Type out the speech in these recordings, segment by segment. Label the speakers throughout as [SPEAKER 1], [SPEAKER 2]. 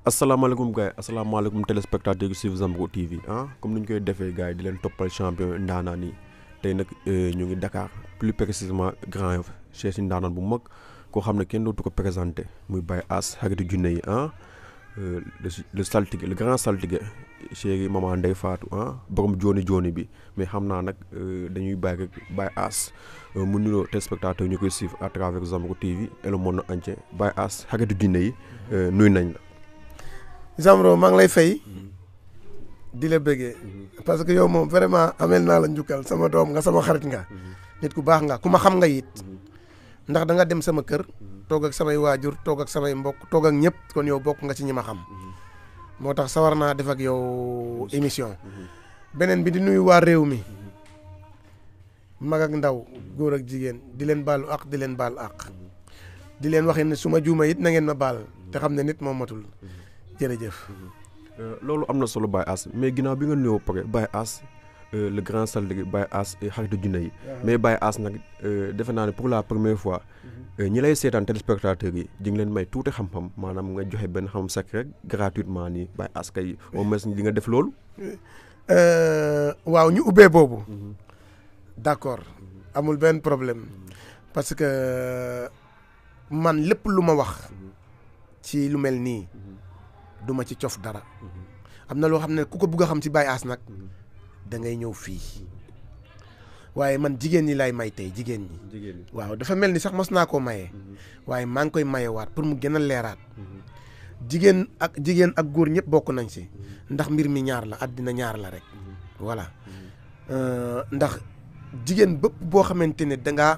[SPEAKER 1] asalaamaaleykum gars yi asalaamaaleykum téléspectateurs yu suivre Zambro TV ah comme ni ñu koy defee gars yi di leen toppal champion ndaanaan yi tey nag ñu ngi Dakar plus précisément Grand Yoff chez si ndaanaan bu mag koo xam ne kenn dootu ko présenté muy Baye Ass xaritu junne yi ah le le saltige le grand saltige chéri maman Ndeye Fatou ah borom jooni jooni bi mais xam naa nag dañuy bàyyi rek Baye Ass mu nuyoo téléspectateurs ñu koy suivre à travers Zambro TV et le monde entier Baye Ass xaritu junne yi nuyu nañ la.
[SPEAKER 2] Zambro maa ngi lay fay di la bëggee parce que yow moom vraiment amel naa la njukkal sama doom nga sama xarit nga nit ku baax nga ku ma xam nga it ndax da nga dem sama kër toog ak samay waajur toog ak samay mbokk toog ak ñëpp kon yow bokk nga ci ñi ma xam moo tax sawar naa def ak yow émission beneen bi di nuyu waa réew mi mag ak ndaw góor ak jigéen di leen baalu ak di leen baal ak di leen waxee ne su ma juuma it na ngeen ma baal te xam ne nit moom matul jërëjëf.
[SPEAKER 1] loolu am na solo Baye Ass mais ginnaaw bi nga nuyoo pare Baye Ass le grand saltige Baye Ass xaritu junne yi mais Baye Ass nag defe naa ne pour la première fois ñi lay seetaan téléspectateurs yi di nga leen may tuuti xam-xam maanaam nga joxe benn xam secret gratuitement nii Baye Ass kay au moins di nga def loolu.
[SPEAKER 2] waaw ñu ubbee boobu. d'accord amul benn problème parce que man lépp lu ma wax ci lu mel nii. duma ci cof dara am na loo xam ne ku ko bugg a xam ci Baye Ass nag da ngay ñëw fii waaye man jigéen ñi lay may tey jigéen ñi waaw dafa mel ni sax mos naa koo maye waaye maa ngi koy mayewaat pour mu gën a leeraat jigéen ak jigéen ak góor ñëpp bokk nañ si ndax mbir mi ñaar la àddina ñaar la rek voilà ndax jigéen bëpp boo xamante ne dangaa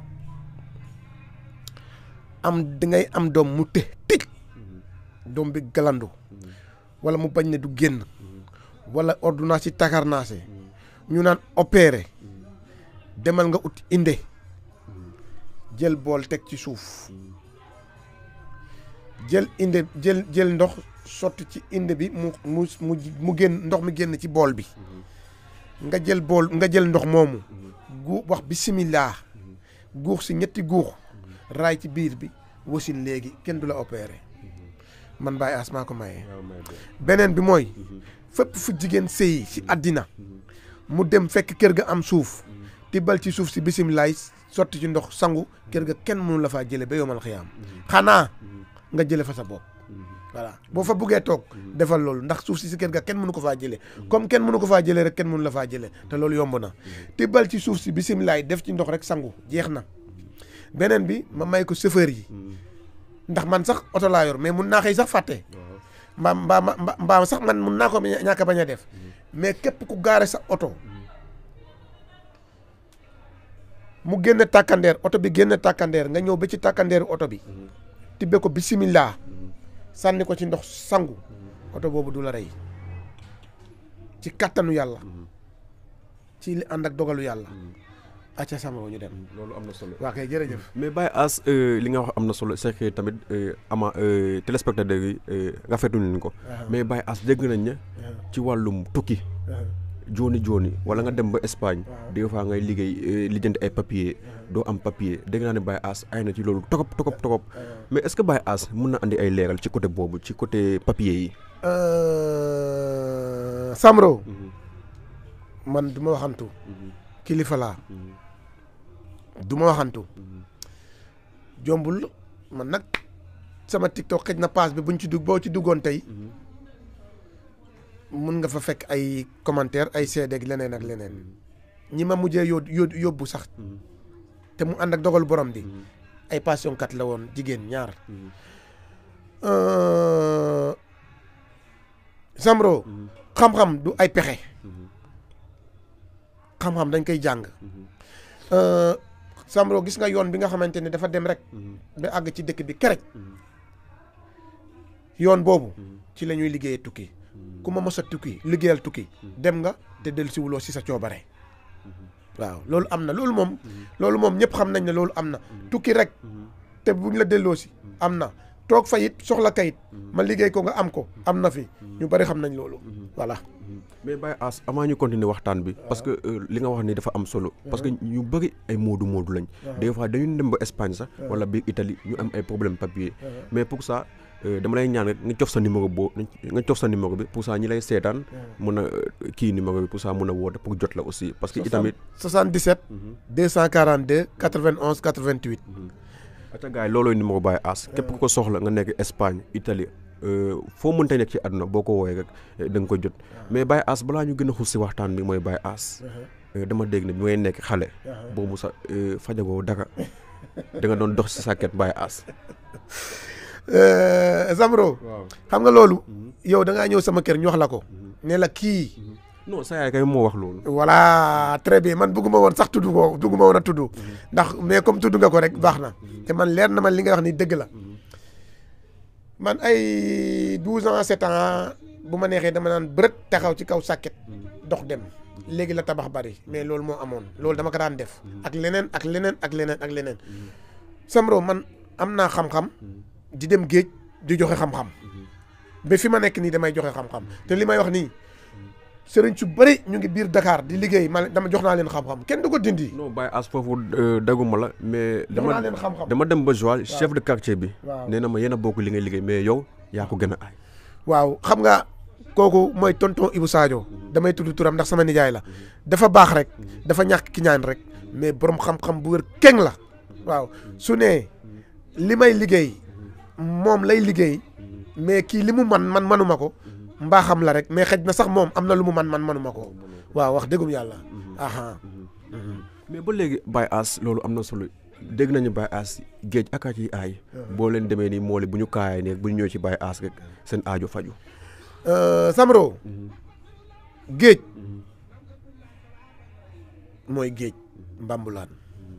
[SPEAKER 2] am dangay am doom mu të tëj doom bi galandu wala mu bañ ne du génn wala ordonnance yi takarnaase ñu naan opéré demal nga ut inde jël bool teg ci suuf jël inde jël jël ndox sotti ci inde bi mu mu mu mu génn ndox mi génn ci bool bi nga jël bool nga jël ndox moomu gu wax bisimilah guux si ñetti guux raay ci biir bi wasin léegi kenn du la opéré man Baye Ass maa ko maye. beneen bi mooy fépp fu jigéen sëyi ci àddina mu dem fekk kër ga am suuf tibbal ci suuf si bisimilaay sotti ci ndox sangu kër ga kenn mënu la faa jële ba yomal xiyaam xanaa nga jële fa sa bopp voilà boo fa buggee toog defal loolu ndax suuf si si kër ga kenn mënu ko faa jële comme kenn mënu ko faa jële rek kenn mënu la faa jële te loolu yomb na tibbal ci suuf si bisimilaay def ci ndox rek sangu jeex na beneen bi ma may ko chauffeur yi ndax man sax oto laa yor mais mun naa xëy sax fàtte mbaa mbaa mbaa mbaa sax man mun naa ko ñàkk bañ a def mais képp ku gaare sa oto mu génn tàkkandeer oto bi génn tàkkandeer nga ñëw ba ci tàkkandeeru oto bi tibbe ko bisimilah sànni ko ci ndox sangu oto boobu du la rey ci kattanu yàlla ci li ànd ak dogalu yàlla acca sama ñu dem
[SPEAKER 1] loolu am na solo
[SPEAKER 2] waa kay jërëjëf
[SPEAKER 1] mais Baye Ass li nga wax am na solo c'est que tamit ama téléspectateurs yi rafetlu nañ ko mais Baye Ass dégg nañ ne ci wàllum tukki jooni jooni wala nga dem ba Espagne des fois ngay liggéey lijjanti ay papier doo am papier dégg naa ne Baye Ass ay na ci loolu togop togop togop mais est-ce que Baye Ass mun na andi ay leeral ci côté boobu ci côté papier yi
[SPEAKER 2] Samro man du ma waxantu kilifa laa du ma waxantu jombul man nag sama TikTok xëj na page bi buñ ci dugg boo ci duggoon tey mun nga fa fekk ay commentaire ay seede ak leneen ak leneen ñi ma mujjee yó yóbbu sax te mu ànd ak dogal borom bi ay passion kat la woon jigéen ñaar Zambro xam-xam du ay pexe xam-xam dañ koy jàng Zambro gis nga yoon bi nga xamante ne dafa dem rek ba àgg ci dëkk bi kerek yoon boobu ci la ñuy liggéeyee tukki ku ma mos a tukki liggéeyal tukki dem nga te dellu si wuloo si sa coobare waaw loolu am na loolu moom loolu moom ñëpp xam nañ ne loolu am na tukki rek te buñ la delloo si am na toog fa it soxla kayit ma liggéey ko nga am ko am na fi ñu bari xam nañ loolu voilà
[SPEAKER 1] mais Baye Ass avant ñu continuer waxtaan bi parce que li nga wax ni dafa am solo parce que ñu bëri ay moodu moodu lañ des fois dañu dem ba Espagne sax wala biir Italie ñu am ay problème papier mais pour ça dama lay ñaan rek nga cof sa numéro boo nga cof sa numéro bi pour ça ñi lay seetaan mun a kii numéro bi pour ça mun a woote pour jot la aussi parce que itamit
[SPEAKER 2] 77 242 91 88
[SPEAKER 1] ata gars yi loolooy numéro Baye Ass képp ku ko soxla nga nekk Espagne Italie foo mënta nekk ci àdduna boo ko woowee rek da nga ko jot mais Baye Ass balaa ñu gën a xus si waxtaan bi mooy Baye Ass dama dégg ne bi may nekk xale boobu sa fajagoo dara da nga doon dox si sàkket Baye Ass
[SPEAKER 2] Zamro xam nga loolu yow da ngaa ñëw sama kër ñu wax la ko ne la kii
[SPEAKER 1] non sa yaay kay moo wax loolu
[SPEAKER 2] voilà très bien man bëgguma woon sax tudd ko bëgguma woon a tudd ndax mais comme tudd nga ko rek baax na te man leer na man li nga wax ni dëgg la man ay douze ans sept ans bu ma neexee dama naan bërët taxaw ci kaw sàkket dox dem léegi la tabax bari mais loolu moo amoon loolu dama ko daan def ak leneen ak leneen ak leneen ak leneen Samro man am naa xam-xam di dem géej di joxe xam-xam ba fi ma nekk nii damay joxe xam-xam te li may wax nii sëriñ su bëri ñu ngi biir Dakar di liggéey ma dama jox naa leen xam-xam kenn du ko dindi.
[SPEAKER 1] non Baye Ass foofu daguma la mais.
[SPEAKER 2] jox naa leen xam-xam
[SPEAKER 1] dama dem ba Joal chef de quartier bi.
[SPEAKER 2] waaw
[SPEAKER 1] nee na ma yéen a bokk li ngay liggéey mais yow yaa ko gën a aay.
[SPEAKER 2] waaw xam nga kooku mooy tonton Ibou Sadio damay tudd turam ndax sama nijaay la dafa baax rek dafa ñàkk ki ñaan rek mais borom xam-xam bu wér keng la waaw su ne li may liggéey moom lay liggéey mais kii li mu man man manuma ko mbaaxam la rek mais xëj na sax moom am na lu mu man man manuma ko waaw wax dëggum yàlla aha
[SPEAKER 1] mais ba léegi Baye Ass loolu am na solo dégg nañu Baye Ass géej ak a ciy aay boo leen demee nii moole bu ñu kaayee ne bu ñu ñëwee ci Baye Ass rek seen aajo faju
[SPEAKER 2] Samro géej mooy géej mbambulaan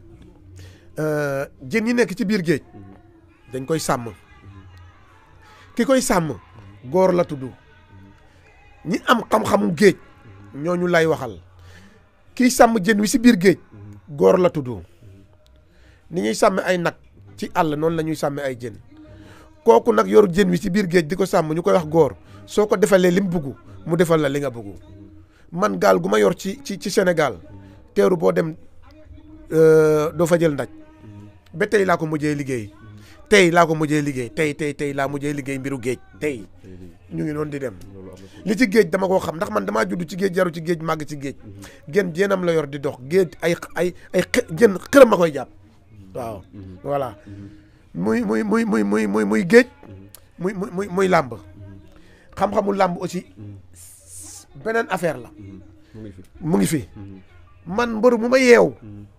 [SPEAKER 2] jën yi nekk ci biir géej dañ koy sàmm ki koy sàmm góor la tudd ñi am xam-xamu géej ñooñu lay waxal kiy sàmm jën wi si biir géej góor la tudd ni ñuy sàmm ay nag ci àll noonu la ñuy sàmm ay jën kooku nag yor jën wi si biir géej di ko sàmm ñu koy wax góor soo ko defalee li mu bugg mu defal la li nga bugg man gaal gu ma yor ci ci ci Sénégal teeru boo dem doo fa jël ndaj ba tey laa ko mujjee liggéey tey laa ko mujjee liggéey tey tey tey laa mujjee liggéey mbiru géej tey ñu ngi noonu di dem li ci géej dama koo xam ndax man damaa judd ci géej jaru ci géej màgg ci géej gën jéenam la yor di dox géej ay ay ay jën xërëm ma koy jàpp waaw voilà muy muy muy muy muy muy muy géej muy muy muy muy làmb xam-xamu làmb aussi beneen affaire la mu ngi fi man mbër mu ma yeew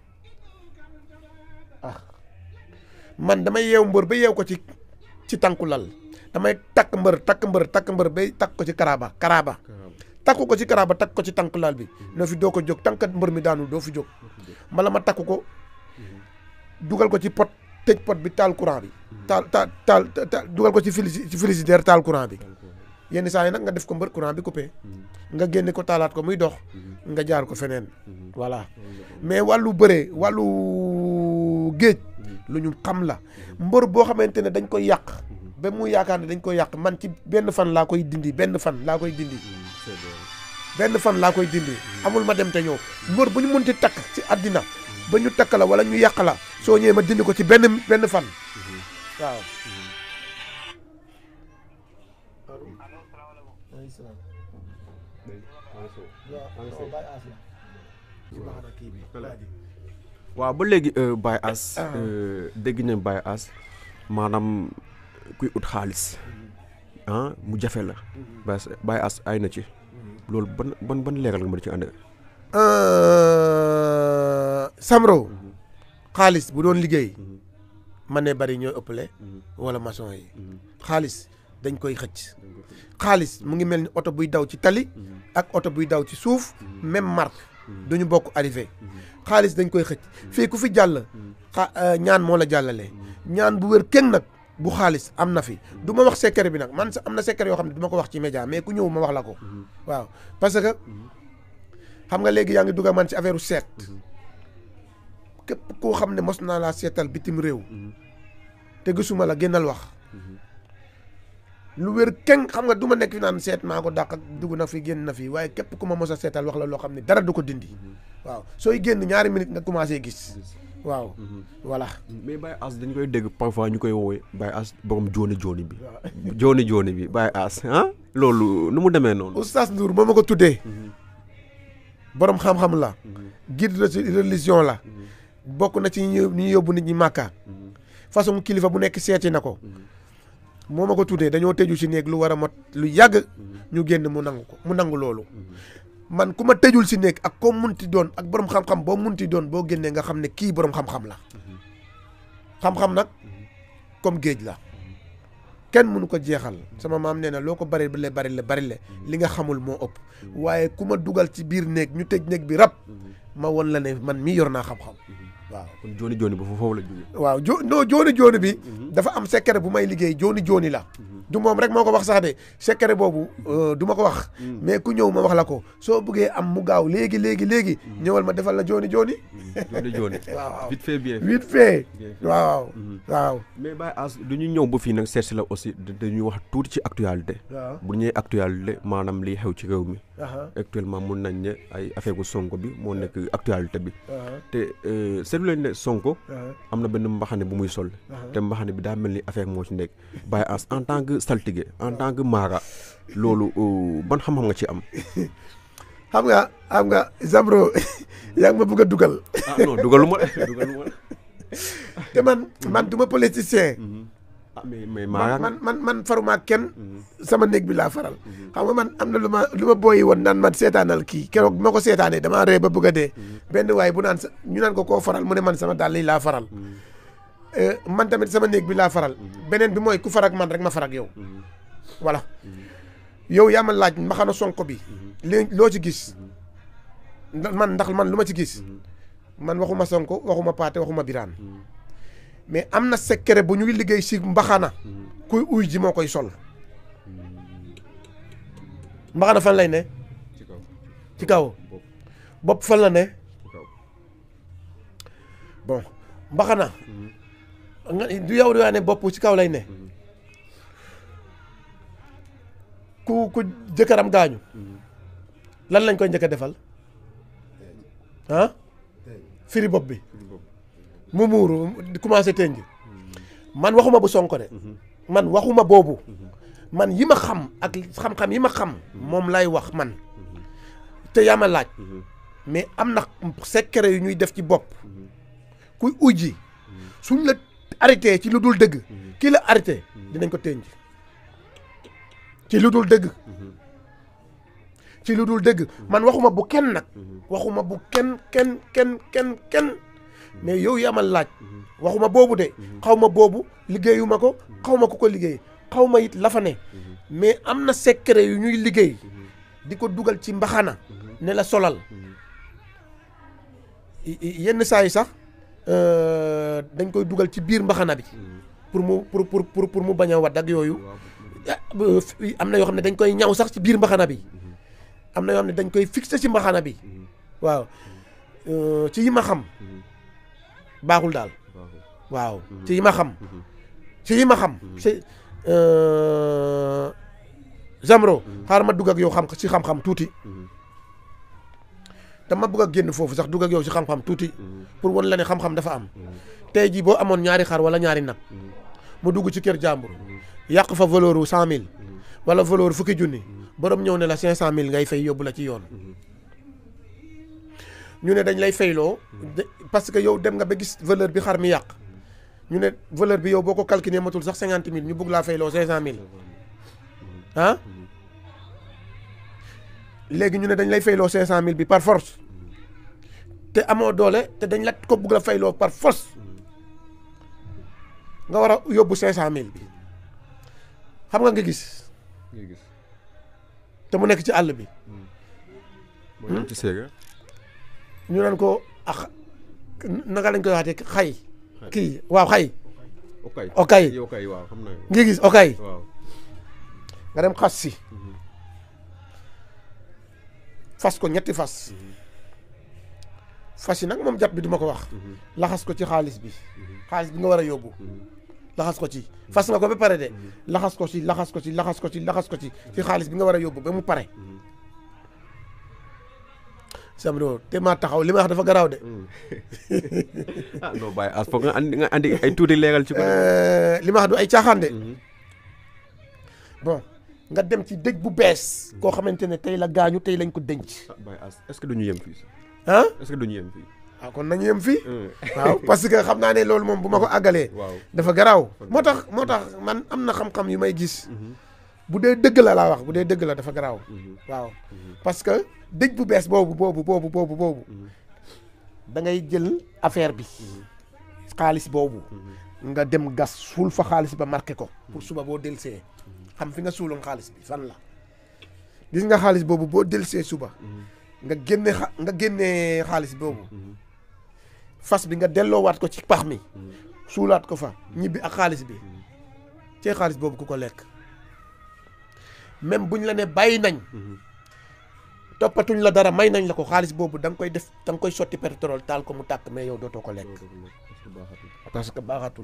[SPEAKER 2] ah man damay yeew mbër ba yeew ko ci ci tànku lal damay takk mbër takk mbër takk mbër bay takk ko ci karaaba karaaba takku ko ci karaaba takk ko ci tànk lal bi noo fi doo ko jóg tànkat mbër mi daanu doo fi jóg mbala ma takk ko dugal ko ci pot tëj pot bi taal courant bi taal taal taal dugal ko ci ci frigidaire taal courant bi yenn saa yi nag nga def ko mbër courant bi coupé nga génne ko taalaat ko muy dox nga jaar ko feneen voilà mais wàllu bëree wàllu géej lu ñu xam la mbër boo xamante ne dañ koy yàq ba mu yaakaar ne dañ koy yàq man ci benn fan laa koy dindi benn fan laa koy dindi benn fan laa koy dindi amul ma dem te ñëw mbër bu ñu munti takk ci àddina ba ñu takk la wala ñu yàq la soo ñëwee ma dindi ko ci benn benn fan waaw
[SPEAKER 1] waaw ba léegi Baye Ass dégg nañ Baye Ass maanaam kuy ut xaalis ah mu jafe la Baye Ass ay na ci loolu ban ban ban leeral nga ma ci ànd
[SPEAKER 2] Samro xaalis bu doon liggéey man ne bari ñooy ëppale wala maçon yi xaalis dañ koy xëcc xaalis mu ngi mel ni oto buy daw ci tali ak oto buy daw ci suuf même marque duñu bokk arrivé xaalis dañ koy xëcc fii ku fi jàll xa ñaan moo la jàllale ñaan bu wér kenn nag bu xaalis am na fi du ma wax secret bi nag man am na secret yoo xam ne du ma ko wax ci média mais ku ñëw ma wax la ko waaw parce que xam nga léegi yaa ngi dugga man ci affaire seet képp koo xam ne mos naa laa seetal bitim réew te gisuma la génnal wax lu wér keng xam nga du ma nekk fi naan seet maa ko dàq ak dugg na fi génn na fi waaye képp ku ma mos a seetal wax la loo xam ne dara du ko dindi waaw sooy génn ñaari minute nga commencé gis waaw voilà
[SPEAKER 1] mais Baye As dañ koy dégg parfois ñu koy woowee Baye As borom jooni jooni bi jooni jooni bi Baye As ah loolu nu mu demee noonu
[SPEAKER 2] oustaz Ndour moo ma ko tuddee borom xam-xam la guide de religion la bokk na ci ñu ñu yóbbu nit ñi màkka façon kilifa bu nekk seeti na ko moo ma ko tuddee dañoo tëju ci néeg lu war a mot lu yàgg ñu génn mu nangu ko mu nangu loolu man ku ma tëjul si néeg ak koo munti doon ak borom xam-xam boo munti doon boo génnee nga xam ne kii borom xam-xam la xam-xam nag comme géej la kenn mënu ko jeexal sama maam nee na loo ko bari le bari le bari le li nga xamul moo ëpp waaye ku ma dugal ci biir néeg ñu tëj néeg bi rab ma won la ne man mii yor naa xam-xam waaw
[SPEAKER 1] kon jooni jooni ba foofu la jógee
[SPEAKER 2] waaw jo non jooni jooni bi dafa am secret bu may liggéey jooni jooni la du moom rek moo ko wax sax de secret boobu du ma ko wax mais ku ñëw ma wax la ko soo bëggee am mu gaaw léegi léegi léegi ñëwal ma defal la jooni jooni
[SPEAKER 1] jooni jooni
[SPEAKER 2] waaw
[SPEAKER 1] vite fait bien
[SPEAKER 2] vite fait waaw waaw
[SPEAKER 1] mais Baye As du ñu ñëw ba fii nag seet si la aussi dañuy wax tuuti ci actualité
[SPEAKER 2] waaw
[SPEAKER 1] bu ñëwee actualité maanaam liy xew ci réew mi actuellement mun nañ ne ay affaire bu Sonko bi moo nekk actualité bi te seetlu leen ne Sonko am na benn mbaxane bu muy sol te mbaxane bi daa mel ni affaire moo ci nekk Baye As en tant que saltige en tant que maara loolu ban xam-xam nga ci am
[SPEAKER 2] xam nga xam nga Zambro yaa ngi ma bëgg a dugal
[SPEAKER 1] ah non dugaluma dugaluma
[SPEAKER 2] te man man du ma politicien
[SPEAKER 1] ah mais mais maara
[SPEAKER 2] man man man faruma kenn sama néeg bi laa faral xam nga man am na lu ma lu ma booyi woon naan man seetaanal kii keroog bi ma ko seetaanee damaa ree ba bëgg a dee benn waaye bu naan sa ñu naan ko koo faral mu ne man sama dàll yi laa faral man tamit sama néeg bi laa faral beneen bi mooy ku farag man rek ma farag yow voilà yow yaa ma laaj mbaxana sonko bi léegi loo ci gis man ndax man lu ma ci gis man waxuma sonko waxuma paate waxuma biraan mais am na secret bu ñuy liggéey si mbaxana kuy uy ji moo koy sol mbaxana fan lay ne ci kaw bopp fan la ne bon mbaxana nga du yow di waa ne bopp ci kaw lay ne ku ku jëkkëram gaañu lan lañ koy njëkk a defal ah firi bopp bi mu muuru commencé tënj man waxuma bu sonko de man waxuma boobu man yi ma xam ak xam-xam yi ma xam moom lay wax man te yaa ma laaj mais am na secret yu ñuy def ci bopp kuy ujji suñ la arrêté ci lu dul dëgg kii la arrêté dinañ ko tënj ci lu dul dëgg ci lu dul dëgg man waxuma bu kenn nag waxuma bu kenn kenn kenn kenn kenn mais yow yaa ma laaj waxuma boobu de xaw ma boobu liggéeyuma ko xaw ma ku ko liggéey xaw ma it la fa ne mais am na secret yu ñuy liggéey di ko dugal ci mbaxana ne la solal yenn saa yi sax dañ koy dugal ci biir mbaxana bi pour mu pour pour pour pour mu bañ a wadd ak yooyu am na yoo xam ne dañ koy ñaw sax ci biir mbaxana bi am na yoo xam ne dañ koy fixé ci mbaxana bi waaw ci yi ma xam baaxul daal waaw ci yi ma xam ci yi ma xam ci Zamro xaaral ma dugg ak yow xam ci xam-xam tuuti dama bëgg a génn foofu sax dugg ak yow ci xam-xam tuuti pour wan la ne xam-xam dafa am tey jii boo amoon ñaari xar wala ñaari nag mu dugg ci kër jàmbur yàq fa valeur wu cent mille wala valeur fukki junni borom ñëw ne la cinq cent mille ngay fay yóbbu la ci yoon ñu ne dañ lay fayloo parce que yow dem nga ba gis valeur bi xar mi yàq ñu ne valeur bi yow boo ko calculé matul sax cinquante mille ñu bëgg laa fayloo cinq cent mille ah léegi ñu ne dañ lay fayloo cinq cent mille bi par force te amoo doole te dañ la ko bëgg la fayloo par force nga war a yóbbu cinq cent mille bi xam nga nga gis te mu nekk ci àll bi
[SPEAKER 1] ci seega
[SPEAKER 2] ñu naan ko ak naka lañ koy waxatee xay kii waaw xay
[SPEAKER 1] okay
[SPEAKER 2] okay
[SPEAKER 1] okay waaw xam naa
[SPEAKER 2] ngi gis okay
[SPEAKER 1] waaw
[SPEAKER 2] nga dem xas si fas ko ñetti fas fas yi nag moom jàpp bi duma ko wax laxas ko ci xaalis bi xaalis bi nga war a yóbbu laxas ko ci fas nga ko ba pare de laxas ko ci laxas ko ci laxas ko ci laxas ko ci ci xaalis bi nga war a yóbbu ba mu pare Samro te maa taxaw li ma wax dafa garaaw de
[SPEAKER 1] ah non Baye As foog nga andi nga andi ay tuuti leeral ci ko.
[SPEAKER 2] Euh, li ma wax du ay caaxaan de bon nga dem ci dëj bu bees koo xamante ne tey la gaañu tey lañ ko denc
[SPEAKER 1] ah Baye As est-ce que duñu yem fii
[SPEAKER 2] ah
[SPEAKER 1] est-ce que duñu yem fii.
[SPEAKER 2] waaw kon nañu yem fii waaw parce que xam naa ne loolu moom bu ma ko àggalee
[SPEAKER 1] waaw.
[SPEAKER 2] dafa garaaw moo tax moo tax man am na xam-xam yu may gis bu dee dëgg la laa wax bu dee dëgg la dafa garaaw waaw parce que dëj bu bees boobu boobu boobu boobu boobu da ngay jël affaire bi xaalis boobu nga dem gas suul fa xaalis ba marqué ko pour suba boo delsee xam fi nga suuloon xaalis bi fan la gis nga xaalis boobu boo delsee suba nga génne xa nga génne xaalis boobu fas bi nga delloowaat ko ci pax mi suulaat ko fa ñibbi ak xaalis bi cee xaalis boobu ku ko lekk même buñ la ne bàyyi nañ toppatuñ la dara may nañ la ko xaalis boobu da nga koy def da nga koy sotti pétrole taal ko mu tàkk mais yow dootoo ko lekk parce que baaxatul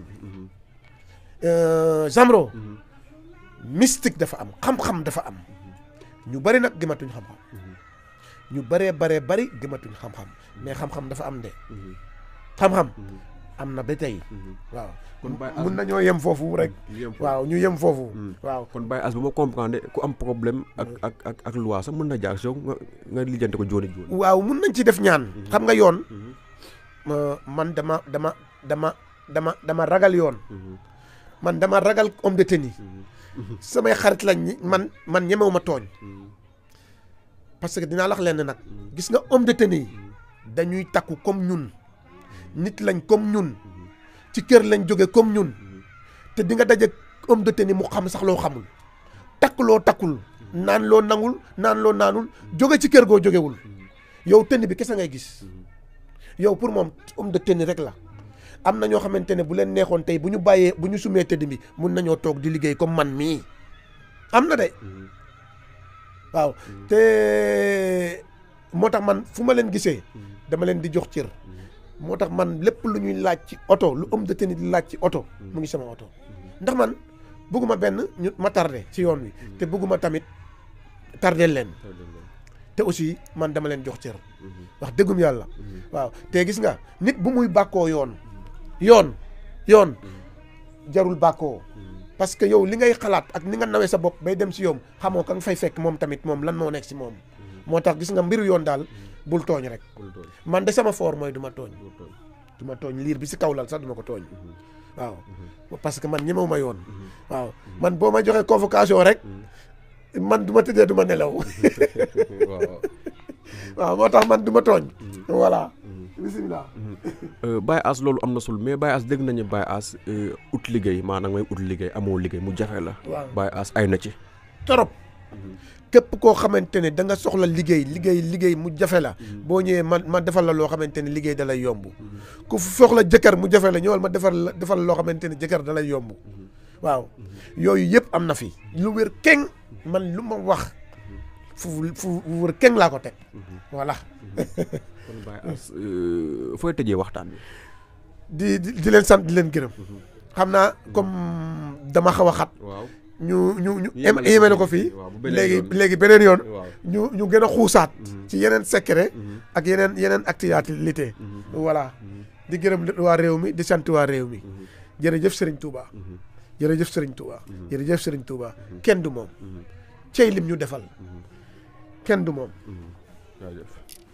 [SPEAKER 2] Euh, Zamro mystique dafa am xam-xam dafa am ñu bari nag gëmatuñ xam-xam ñu baree baree bari gëmatuñ xam-xam mais xam-xam dafa am de xam-xam am na ba tey waaw
[SPEAKER 1] kon Baye As
[SPEAKER 2] mun nañoo yem foofu rek
[SPEAKER 1] ñu yem foofu.
[SPEAKER 2] waaw ñu yem foofu waaw
[SPEAKER 1] kon Baye As bu ma comprendre ku am problème ak ak ak ak loi sax mën na jaar si yow nga nga lijjante ko jooni jooni.
[SPEAKER 2] waaw mun nañ ci def ñaan xam nga yoon ma- man dama dama dama dama dama ragal yoon man dama ragal homme de tenue samay xarit lañ ñi man man ñemewu ma tooñ parce que dinaa lax leen nag gis nga homme de tenue yi dañuy takku comme ñun nit lañ comme ñun ci kër lañ jóge comme ñun te di nga daje homme de tenue mu xam sax loo xamul takk loo takkul naan loo nangul naan loo naanul jóge ci kër goo jógewul yow tenue bi kese ngay gis yow pour moom homme de tenue rek la am na ñoo xamante ne bu leen neexoon tey bu ñu bàyyee bu ñu sumee tëdd bi mun nañoo toog di liggéey comme man mii am na de waaw te moo tax man fu ma leen gisee dama leen di jox cër moo tax man lépp lu ñuy laaj ci oto lu homme de tenue di laaj ci oto mu ngi sama oto ndax man bëgguma benn ñu ma tardé ci yoon wi te bëgguma tamit tardé leen te aussi man dama leen jox cër wax dëggum yàlla waaw te gis nga nit bu muy bàkkoo yoon yoon yoon jarul bàkkoo parce que yow li ngay xalaat ak ni nga nawee sa bopp bay dem si yoom xamoo ka nga fay fekk moom tamit moom lan moo nekk si moom moo tax gis nga mbiru yoon daal bul tooñ rek man de sama foor mooy du ma tooñ du ma tooñ liir bi si kaw lal sax du ma ko tooñ waaw parce que man ñemewu ma yoon waaw man boo ma joxee convocation rek man du ma tëddee du ma nelaw waaw moo tax man du ma tooñ voilà bisimilah
[SPEAKER 1] Baye As loolu am na sul mais Baye As dégg nañu Baye As ut liggéey maanaam ngay ut liggéey amoo liggéey mu jafe la.
[SPEAKER 2] waaw
[SPEAKER 1] Baye As ay na ci.
[SPEAKER 2] torop képp koo xamante ne da nga soxla liggéey liggéey liggéey mu jafe la boo ñëwee man ma defal la loo xamante ne liggéey da lay yomb ku soxla jëkkër mu jafe la ñëwal ma defal la defal la loo xamante ne jëkkër da lay yomb waaw yooyu yëpp am na fi lu wér keng man lu ma wax fu fu wér keng laa ko teg voilà
[SPEAKER 1] kon Baye As fooy tëjee waxtaan bi.
[SPEAKER 2] di di di leen sant di leen gërëm xam naa comme dama xaw a xat
[SPEAKER 1] waaw.
[SPEAKER 2] ñu ñu ñu
[SPEAKER 1] Yemale ko
[SPEAKER 2] yemale ko
[SPEAKER 1] fii.
[SPEAKER 2] fii
[SPEAKER 1] waaw, bu beneen
[SPEAKER 2] léegi
[SPEAKER 1] yoon.
[SPEAKER 2] léegi beneen yoon
[SPEAKER 1] waaw.
[SPEAKER 2] ñu ñu gën a xuusaat ci yeneen secret ak yeneen yeneen actualité voilà di gërëm waa réew mi di sant waa réew mi jërëjëf Serigne Touba jërëjëf Serigne Touba jërëjëf Serigne Touba kenn du moom cey lim ñu defal kenn du moom
[SPEAKER 1] jaajëf.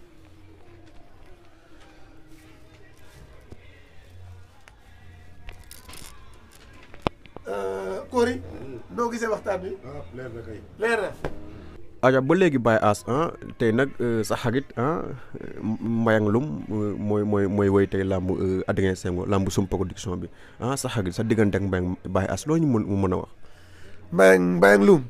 [SPEAKER 2] Kori noo gisee waxtaan bi
[SPEAKER 3] ah leer na kay.
[SPEAKER 2] leer na
[SPEAKER 1] aja ba léegi Baye As ah tey nag sa xarit ah Mbayang Loum mooy mooy mooy woy tey làmb Adrien Senghor làmb sum production bi ah sa xarit sa diggante ak Mbayang Baye As loo ñu mën mu mën a wax.
[SPEAKER 2] Mbayang Mbayang Loum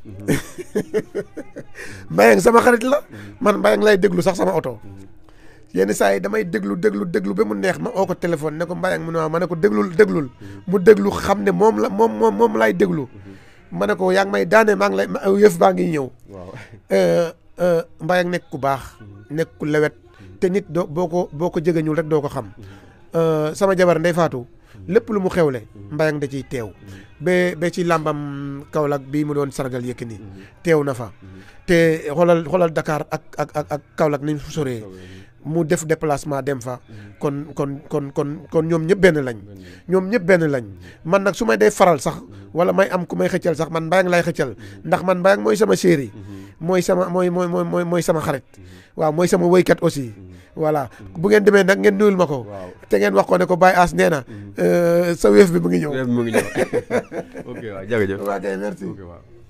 [SPEAKER 2] Mbayang sama xarit la man Mbayang lay déglu sax sama oto yenn saa yi damay déglu déglu déglu ba mu neex ma oo ko téléphone ne ko Mbayang mu ne waaw ma ne ko déglul déglul mu déglu xam ne moom la moom moom moom lay déglu ma ne ko yaa ngi may daane maa ngi lay ma- yëf baa ngi ñëw
[SPEAKER 1] waaw.
[SPEAKER 2] Mbayang nekk ku baax nekk ku lewet te nit doo boo ko boo ko jegeñul rek doo ko xam sama jabar Ndey Faatu lépp lu mu xewle mbayang da ciy teew ba ba ci làmbam Kaolack bii mu doon sargal Yékini teew na fa te xoolal xoolal Dakar ak ak ak ak Kaolack ni mu soree mu def déplacement dem fa kon kon kon kon kon ñoom ñëpp benn lañ ñoom ñëpp benn lañ man nag su may dee faral sax wala may am ku may xëccal sax man mbayang lay xëccal ndax man mbayang mooy sama chéri mooy sama mooy mooy mooy mooy sama xarit waaw mooy sama woykat aussi voilà bu ngeen demee nag ngeen nuyul ma ko te ngeen wax ko ne ko Baye As nee na sa wéef bi mu ngi ñëw
[SPEAKER 1] mu ngi ñëw ok waaw jërëjëf
[SPEAKER 2] waa kay merci
[SPEAKER 1] ok waaw